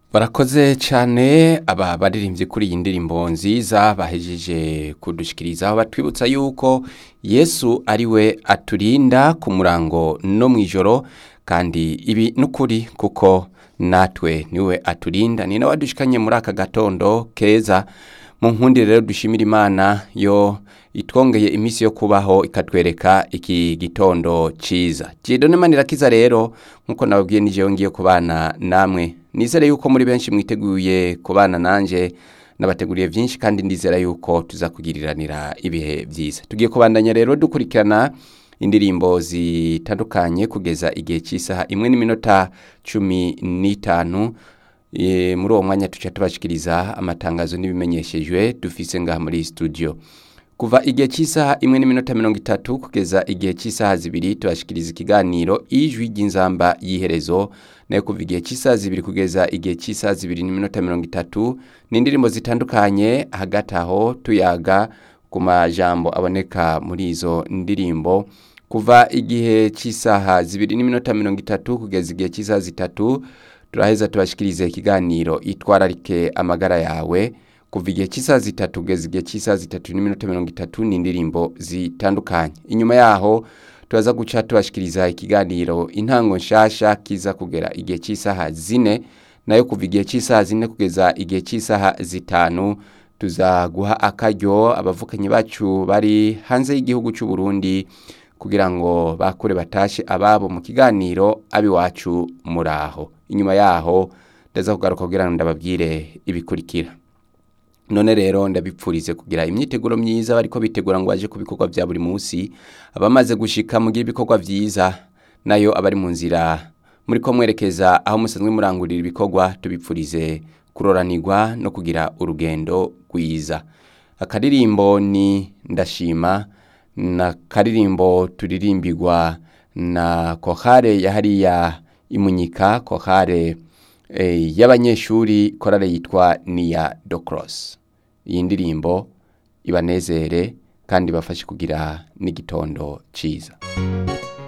barakoze cyane aba baririmbye kuri iyi ndirimbo nziza bahejeje kudushikirizaho batwibutsa yuko yesu ari we aturinda ku murango no mu ijoro kandi ibi n'ukuri kuko natwe niwe aturinda ni nawe wadushikanye muri aka gatondo keza mu nkundi rero dushimira imana yo itwongeye iminsi yo kubaho ikatwereka iki gitondo cyiza jidone manirakiza rero nk'uko nababwiye nijewe ngiye kubana namwe nizere yuko muri benshi mwiteguye kubana nanjye nabateguriye byinshi kandi ndizera yuko tuzakugiriranira ibihe byiza tugiye kubandanya rero dukurikirana indirimbo zitandukanye kugeza igihe cy'isaha imwe n'iminota cumi n'itanu E, muri uwo mwanya tuca tubashikiriza amatangazo n'ibimenyeshejwe dufise ngaha muri studio kuva igihe cy'isaha imwe n'iminota mirongo itatu kugeza igihe cy'isaha zibiri tubashikiriza ikiganiro ijwi ry'inzamba y'iherezo nayo kuva igihe cy'isaha zibiri kugeza igihe cy'isaha zibiri n'iminota mirongo itatu ni indirimbo zitandukanye hagati aho tuyaga ku majambo aboneka muri izo ndirimbo kuva igihe cy'isaha zibiri n'iminota mirongo itatu kugeza igihe cy'isaha zitatu turaheza tubashikirize ikiganiro itwararike amagara yawe kuva igihe cy'isaha zitatu kugeza igihe cy'isaha zitatu n'iminota mirongo itatu ni indirimbo zitandukanye inyuma yaho turaza guca tubashikiriza ikiganiro intango nshasha kiza kugera igihe cy'isaha zine nayo kuva igihe cy'isaha zine kugeza igihe cy'isaha zitanu tuzaguha akaryo abavukanyi bacu bari hanze y'igihugu cy'u Burundi kugira ngo bakure batashe ababo mu kiganiro abiwacu muraho inyuma yaho ndaza kugaruka kugira ngo ndababwire ibikurikira none rero ndabipfurize kugira imyiteguro myiza bariko bitegura ngo baje ku bikorwa bya buri munsi abamaze gushika mugira ibikorwa byiza nayo abari mu nzira muri ko mwerekeza aho musanzwe murangurira ibikorwa tubipfurize kuroranirwa no kugira urugendo rwiza akaririmbo ni ndashima na karirimbo turirimbirwa na kohare ya hariya imunyika kohare e, y'abanyeshuri korale yitwa niya docross iyi ndirimbo ibanezere kandi bafashe kugira n'igitondo cyiza